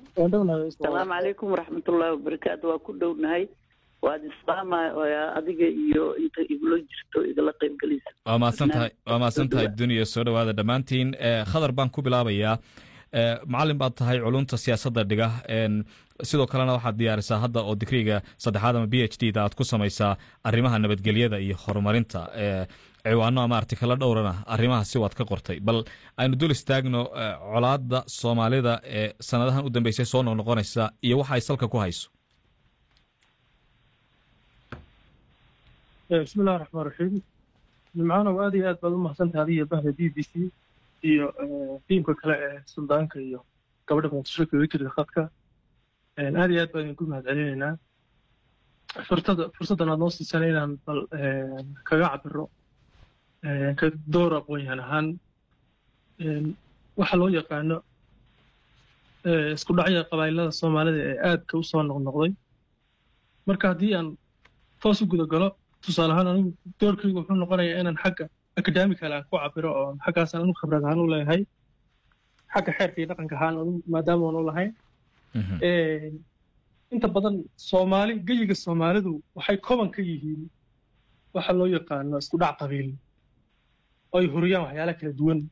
waan dhownahay asalaamu calaykum waraxmatullaahi wabarakaatu waa ku dhownahay waad islaama adiga iyo inta igula jirto igala qaybgelaysa waa mahadsantahay waa mahadsantahay duniya soo dhowaada dhammaantiin khadar baan ku bilaabayaa macalin baad tahay culunta siyaasadda dhiga sidoo kalena waxaad diyaarisaa hadda oo digriga saddexaad ama b h d da aad ku samaysaa arrimaha nabadgelyada iyo horumarinta ciwaano ama artikalo dhowrana arrimaha si waad ka qortay bal aynu dul istaagno colaadda soomaalida ee sanadahan u dambeysay soo noqnoqonaysa iyo waxa ay salka ku hayso bismi illahi raxmaan raxiim nimcaanow aad iyo aad baad u mahadsantahay adiyo bahda b b c iyo tiimka kale ee suldaanka iyo gabadha muqdisho kaga jirta khadka aad iyo aad baan idinku mahad celinaynaa furtada fursaddan aad noo siisana inaan bal kaga cabiro ka door aqoon-yahan ahaan waxa loo yaqaano isku dhacya qabaa'ilada soomaalida ee aadka u soo noqnoqday marka haddii aan toos u guda galo tusaale ahaan anigu doorkaygu wuxuu noqonayaa inaan xagga academical aan ku cabiro oo xaggaasaan anu khibrad ahaan u leeyahay xagga xeerka iyo dhaqanka ahaan anu maadaama aan u lahayn inta badan soomaali geyiga soomaalidu waxay koban ka yihiin waxa loo yaqaano isku dhac qabiil oo ay huriyaan waxyaala kala duwan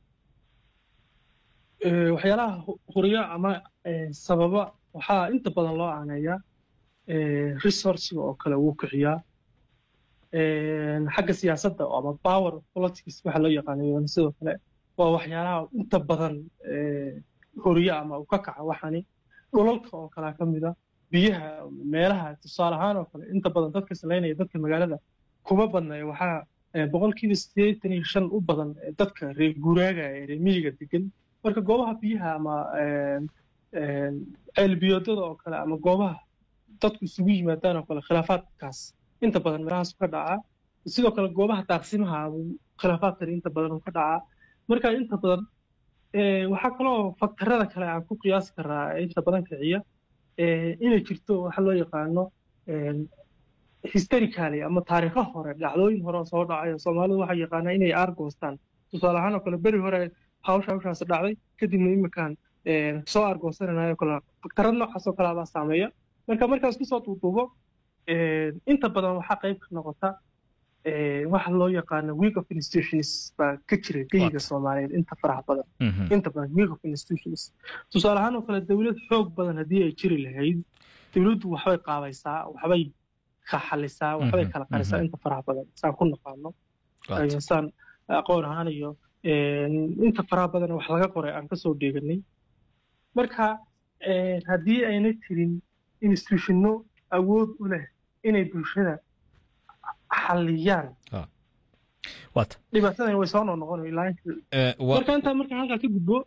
waxyaalaha huriya ama sababa waxaa inta badan loo aaneeyaa resourciga oo kale wuu kiciyaa xagga siyaasadda ama power politics waxa loo yaqaano sidoo kale waa waxyaalaha inta badan horiya ama u ka kaca waxani dhulalka oo kalea ka mida biyaha meelaha tusaale ahaan oo kale inta badan dadka salaynaya dadka magaalada kuma badnaya waxaa boqolkiiba siddeetan iyo shan u badan dadka reer guuraaga ee reer miyiga degan marka goobaha biyaha ama ceelbiyoodada oo kale ama goobaha dadku isugu yimaadaan oo kale khilaafaadkaas inta badan meelahaas ka dhacaa sidoo kale goobaha daaqsimaha khilaafaadkan inta badan uu ka dhacaa marka inta badan waxaa kaloo faktarada kale aan ku qiyaasi karaa inta badan kiciya inay jirto waxa loo yaqaano historically ama taariikho hore dhacdooyin hore oo soo dhacay soomaalidu waxay yaqaanaa inay aargoostaan tusaale ahaan oo kale beri hore hawsha hawshaas dhacday kadibna iminkaan soo aargoosananayo kale faktarad noocaas oo kale baa saameeya marka markaas kusoo duuduubo inta badan waxaa qayb ka noqota waxa loo yaqaano week of institutions baa ka jira geyiga soomaaliyeed inta faraha badan inta badan week of institutions tusaale ahaan oo kale dowlad xoog badan haddii ay jiri lahayd dowladdu waxbay qaabaysaa waxbay kaxalisaa waxbay kala qarisaa inta faraha badan saan ku naqaano saan aqoon ahaan iyo inta faraha badan wax laga qoray aan kasoo dheeganay marka haddii ayna jirin institutionno awood u leh inay bulshada xaliyaan dhibaatadan way soo noqnoqon marka intaa marka halkaa ka gudbo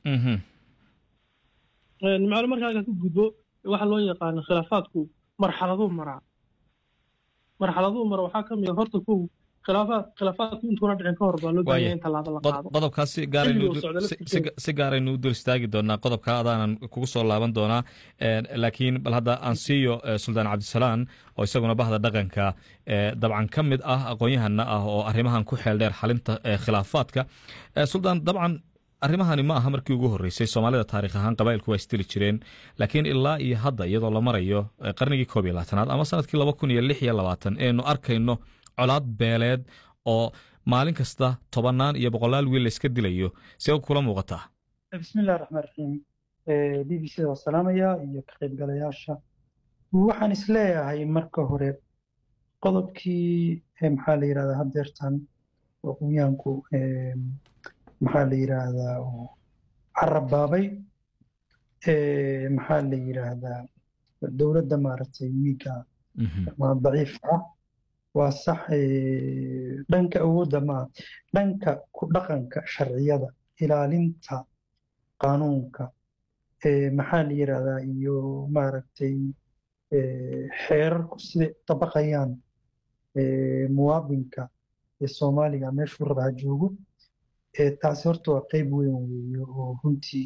nimcaalo marka halkaa ka gudbo waxa loo yaqaano khilaafaadku marxaladuu maraa marxaladuu mara waxaa ka mid a horta kow khilaafaad khilaafaadku intuuna dhicin ka hor baa loo baahanya in tallaabo la qaado qodobkaas si gaaraysi gaaraynu u dul istaagi doonaa qodobka adaanan kugu soo laaban doonaa laakiin bal hadda aan siiyo suldaan cabdisalaan oo isaguna bahda dhaqanka dabcan ka mid ah aqoon-yahana ah oo arrimahan ku xeel dheer xalinta khilaafaadka suldaan dabcan arrimahani ma aha markii ugu horreysay soomaalida taarikh ahaan qabailku waa istiri jireen laakiin ilaa iyo hadda iyadoo la marayo qarnigii koob iyo labaatanaad ama sanadkii laba kun iyo lix iyo labaatan eenu arkayno colaad beeleed oo maalin kasta tobannaan iyo boqolaal wiil layska dilayo see kula muuqataa bismillahi raxmaan raxiim b b c da waa salaamaya iyo ka qaybgalayaasha waxaan isleeyahay marka hore qodobkii maxaa la yidhahdaa haddeertan aqoonyahanku maxaa la yidhaahdaa oo carabaabay maxaa la yidhaahdaa dowladda maaragtay wiiga daciifka ah waa sax dhanka awoodda maa dhanka ku dhaqanka sharciyada ilaalinta qaanuunka maxaa la yidhaahdaa iyo maaragtay xeerarku siday u dabaqayaan muwaadinka ee soomaaliga meeshuu raba ha joogo taasi horta waa qeyb weyn weeye oo runtii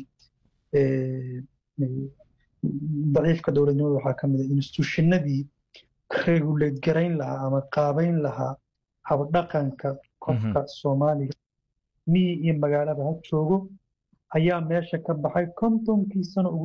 daciifka dowladnimada waxaa ka mid a instituushinadii regulate garayn lahaa ama qaabayn lahaa habdhaqanka qofka soomaaliga miyi iyo magaalaba ha joogo ayaa meesha ka baxay kontonkii sano ugu